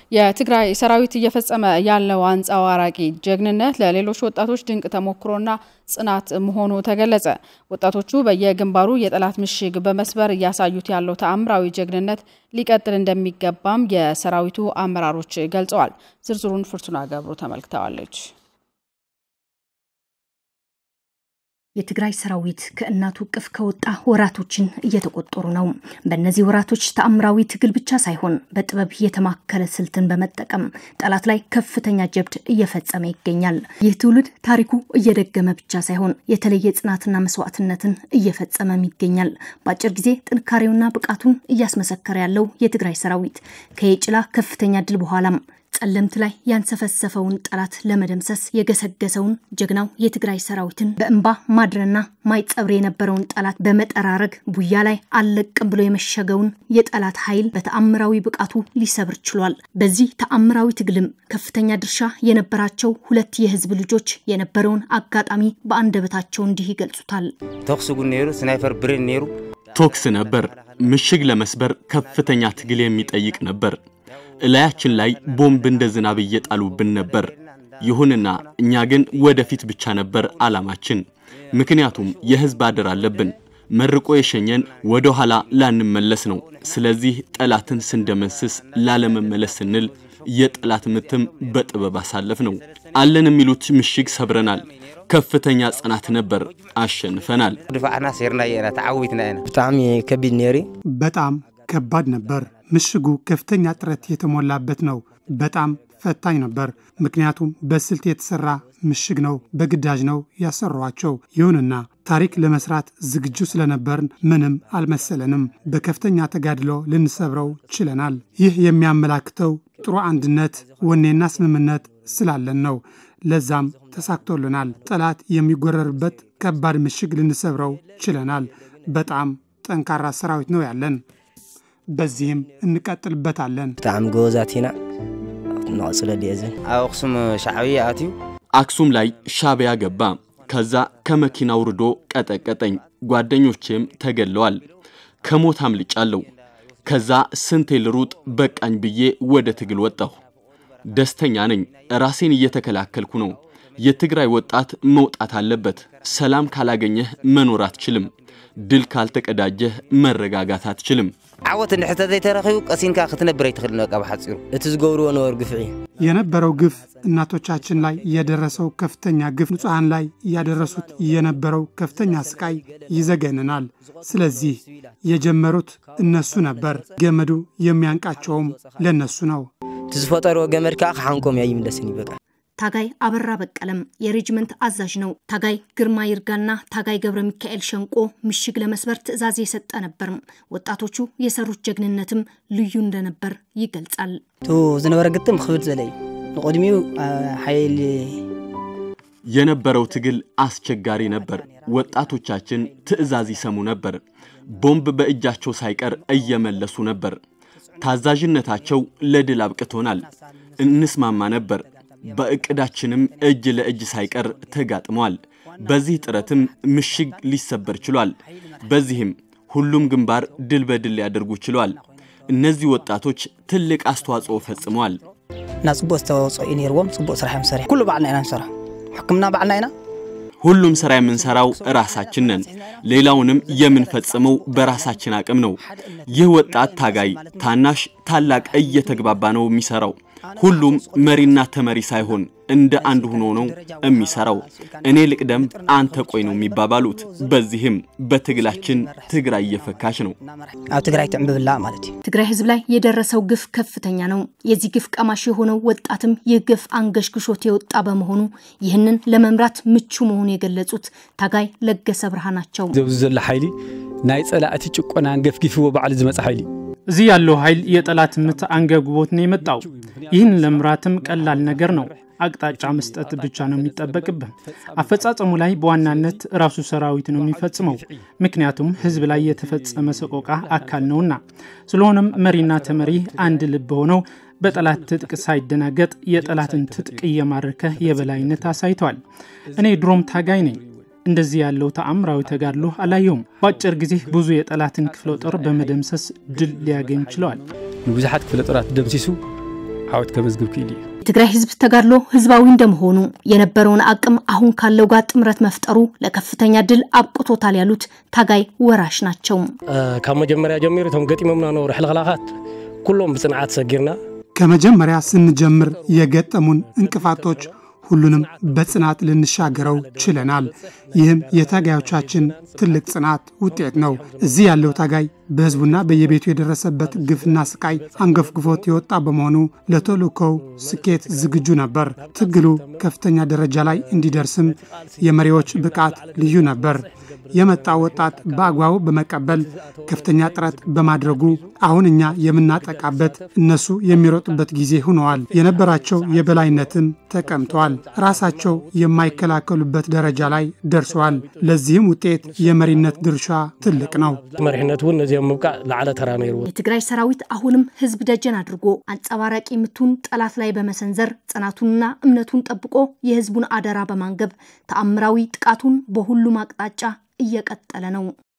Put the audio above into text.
የትግራይ ሰራዊት እየፈጸመ ያለው አንጸባራቂ ጀግንነት ለሌሎች ወጣቶች ድንቅ ተሞክሮና ጽናት መሆኑ ተገለጸ። ወጣቶቹ በየግንባሩ የጠላት ምሽግ በመስበር እያሳዩት ያለው ተአምራዊ ጀግንነት ሊቀጥል እንደሚገባም የሰራዊቱ አመራሮች ገልጸዋል። ዝርዝሩን ፍርቱና ገብሩ ተመልክተዋለች። የትግራይ ሰራዊት ከእናቱ እቅፍ ከወጣ ወራቶችን እየተቆጠሩ ነው። በእነዚህ ወራቶች ተአምራዊ ትግል ብቻ ሳይሆን በጥበብ የተማከለ ስልትን በመጠቀም ጠላት ላይ ከፍተኛ ጀብድ እየፈጸመ ይገኛል። ይህ ትውልድ ታሪኩ እየደገመ ብቻ ሳይሆን የተለየ ጽናትና መስዋዕትነትን እየፈጸመም ይገኛል። በአጭር ጊዜ ጥንካሬውና ብቃቱን እያስመሰከረ ያለው የትግራይ ሰራዊት ከየጭላ ከፍተኛ ድል በኋላም ጸለምት ላይ ያንሰፈሰፈውን ጠላት ለመደምሰስ የገሰገሰውን ጀግናው የትግራይ ሰራዊትን በእንባ ማድረና ማይጸብር የነበረውን ጠላት በመጠራረግ ቡያ ላይ አልለቅም ብሎ የመሸገውን የጠላት ኃይል በተአምራዊ ብቃቱ ሊሰብር ችሏል። በዚህ ተአምራዊ ትግልም ከፍተኛ ድርሻ የነበራቸው ሁለት የህዝብ ልጆች የነበረውን አጋጣሚ በአንደበታቸው እንዲህ ይገልጹታል። ተኩስ ጉን ነሩ ስናይፐር ብሬን ነሩ ቶክስ ነበር። ምሽግ ለመስበር ከፍተኛ ትግል የሚጠይቅ ነበር። እላያችን ላይ ቦምብ እንደ ዝናብ እየጣሉብን ነበር። ይሁንና እኛ ግን ወደፊት ብቻ ነበር ዓላማችን። ምክንያቱም የህዝብ አደር አለብን። መርቆ የሸኘን ወደ ኋላ ላንመለስ ነው። ስለዚህ ጠላትን ስንደመስስ ላለመመለስ ስንል የጠላት ምትም በጥበብ አሳለፍ ነው። አለን የሚሉት ምሽግ ሰብረናል። ከፍተኛ ጽናት ነበር፣ አሸንፈናል። ድፋዕና ሴርና የና ተዓዊትና ኢና ብጣዕሚ ከቢድ ነይሩ በጣም ከባድ ነበር። ምሽጉ ከፍተኛ ጥረት የተሞላበት ነው። በጣም ፈታኝ ነበር። ምክንያቱም በስልት የተሰራ ምሽግ ነው። በግዳጅ ነው ያሰሯቸው። ይሁንና ታሪክ ለመስራት ዝግጁ ስለነበርን ምንም አልመሰለንም። በከፍተኛ ተጋድሎ ልንሰብረው ችለናል። ይህ የሚያመላክተው ጥሩ አንድነት፣ ወኔና ስምምነት ስላለን ነው። ለዛም ተሳክቶልናል። ጠላት የሚጎረርበት ከባድ ምሽግ ልንሰብረው ችለናል። በጣም ጠንካራ ሰራዊት ነው ያለን። በዚህም እንቀጥልበታለን። ብጣዕሚ ጎበዛት ኢና ንቕፅለ ድየዘን ኣብ ኣክሱም ሻዕብያ ኣትዩ አክሱም ላይ ሻዕቢያ ገባ። ከዛ ከመኪና ውርዶ ቀጠቀጠኝ። ጓደኞቼም ተገለዋል። ከሞት አምልጫለሁ። ከዛ ስንቴ ልሩጥ በቃኝ ብዬ ወደ ትግል ወጣሁ። ደስተኛ ነኝ። ራሴን እየተከላከልኩ ነው። የትግራይ ወጣት መውጣት አለበት። ሰላም ካላገኘህ መኖር አትችልም። ድል ካልተቀዳጀህ መረጋጋት አትችልም። ዓወት እንድሕተ ዘይተረኺቡ ቀሲንካ ክትነብር ኣይትኽእልን በቃ ብሓፂሩ እቲ ዝገብርዎ ነበሩ ግፍዒ የነበረው ግፍ እናቶቻችን ላይ የደረሰው ከፍተኛ ግፍ፣ ንጹሐን ላይ እያደረሱት የነበረው ከፍተኛ ስቃይ ይዘገንናል። ስለዚህ የጀመሩት እነሱ ነበር። ገመዱ የሚያንቃቸውም ለነሱ ነው። እቲ ዝፈጠርዎ ገመድ ከዓ ክሓንቆም እያ ይምለስን ይበቃ ታጋይ አበራ በቀለም የሬጅመንት አዛዥ ነው። ታጋይ ግርማ ይርጋና ታጋይ ገብረ ሚካኤል ሸንቆ ምሽግ ለመስበር ትዕዛዝ የሰጠ ነበርም። ወጣቶቹ የሰሩት ጀግንነትም ልዩ እንደነበር ይገልጻል። እቲ ዝነበረ ግጥም ክብድ ዘለ እዩ ንቅድሚኡ ሓይሊ የነበረው ትግል አስቸጋሪ ነበር። ወጣቶቻችን ትዕዛዝ ይሰሙ ነበር። ቦምብ በእጃቸው ሳይቀር እየመለሱ ነበር። ታዛዥነታቸው ለድል አብቅቶናል። እንስማማ ነበር። በእቅዳችንም እጅ ለእጅ ሳይቀር ተጋጥመዋል። በዚህ ጥረትም ምሽግ ሊሰበር ችሏል። በዚህም ሁሉም ግንባር ድል በድል ሊያደርጉ ችሏል። እነዚህ ወጣቶች ትልቅ አስተዋጽኦ ፈጽመዋል። እና ፅቡቅ ዝተወፅኦ እዩ ነርዎም ፅቡቅ ስራሕ እዮም ሰሪሕ ኩሉ ባዕልና ኢና ንሰርሖ ሕክምና ባዕልና ኢና ሁሉም ሥራ የምንሠራው ራሳችን ነን። ሌላውንም የምንፈጽመው በራሳችን አቅም ነው። ይህ ወጣት ታጋይ ታናሽ ታላቅ እየተግባባ ነው የሚሠራው። ሁሉም መሪና ተመሪ ሳይሆን እንደ አንድ ሆኖ ነው የሚሠራው። እኔ ልቅደም፣ አንተ ቆይ ነው የሚባባሉት። በዚህም በትግላችን ትግራይ እየፈካች ነው። ኣብ ትግራይ ትዕንብብላ ማለት እዩ ትግራይ ህዝብ ላይ የደረሰው ግፍ ከፍተኛ ነው። የዚህ ግፍ ቀማሽ የሆነው ወጣትም ይህ ግፍ አንገሽግሾት የወጣ በመሆኑ ይህንን ለመምራት ምቹ መሆኑ የገለጹት ታጋይ ለገሰ ብርሃናቸው ዘብዚ ዘሎ ሓይሊ ናይ ጸላእቲ ጭቆናን ገፍጊፍዎ ባዕሉ ዝመጽእ ሓይሊ እዩ እዚህ ያለው ኃይል የጠላት ምት አንገብግቦት ነው የመጣው። ይህን ለምራትም ቀላል ነገር ነው። አቅጣጫ መስጠት ብቻ ነው የሚጠበቅብህ። አፈጻጸሙ ላይ በዋናነት ራሱ ሰራዊት ነው የሚፈጽመው፣ ምክንያቱም ህዝብ ላይ የተፈጸመ ሰቆቃ አካል ነውና። ስለሆነም መሪና ተመሪ አንድ ልብ ሆነው በጠላት ትጥቅ ሳይደናገጥ የጠላትን ትጥቅ እየማረከ የበላይነት አሳይተዋል። እኔ ድሮም ታጋይ ነኝ። እንደዚህ ያለው ተአምራዊ ተጋድሎ አላየውም። በአጭር ጊዜ ብዙ የጠላትን ክፍለ ጦር በመደምሰስ ድል ሊያገኝ ችለዋል። ንብዙሓት ክፍለ ጦራት ደምሲሱ ሓወት ከመዝግብ ክኢል እዩ የትግራይ ህዝብ ተጋድሎ ህዝባዊ እንደመሆኑ የነበረውን አቅም አሁን ካለው ጋር ጥምረት መፍጠሩ ለከፍተኛ ድል አብቅቶታል ያሉት ታጋይ ወራሽ ናቸው። ካብ መጀመርያ ጀሚሩ እቶም ገጢሞምና ነብሩ ሕልኽላኻት ኩሎም ብፅንዓት ሰጊርና ከመጀመሪያ ስንጀምር የገጠሙን እንቅፋቶች ሁሉንም በጽናት ልንሻገረው ችለናል። ይህም የታጋዮቻችን ትልቅ ጽናት ውጤት ነው። እዚህ ያለው ታጋይ በህዝቡና በየቤቱ የደረሰበት ግፍና ስቃይ አንገፍግፎት የወጣ በመሆኑ ለተልእኮው ስኬት ዝግጁ ነበር። ትግሉ ከፍተኛ ደረጃ ላይ እንዲደርስም የመሪዎች ብቃት ልዩ ነበር። የመጣው ወጣት በአግባቡ በመቀበል ከፍተኛ ጥረት በማድረጉ አሁን እኛ የምናጠቃበት እነሱ የሚሮጡበት ጊዜ ሆነዋል። የነበራቸው የበላይነትም ተቀምጠዋል። ራሳቸው የማይከላከሉበት ደረጃ ላይ ደርሰዋል። ለዚህም ውጤት የመሪነት ድርሻ ትልቅ ነው። መሪሕነት እውን ነዚኦም ምብቃዕ ላዕለ ተራ ነይሩ የትግራይ ሰራዊት አሁንም ህዝብ ደጀን አድርጎ አንጸባራቂ ምቱን ጠላት ላይ በመሰንዘር ጽናቱንና እምነቱን ጠብቆ የህዝቡን አደራ በማንገብ ተአምራዊ ጥቃቱን በሁሉም አቅጣጫ እየቀጠለ ነው።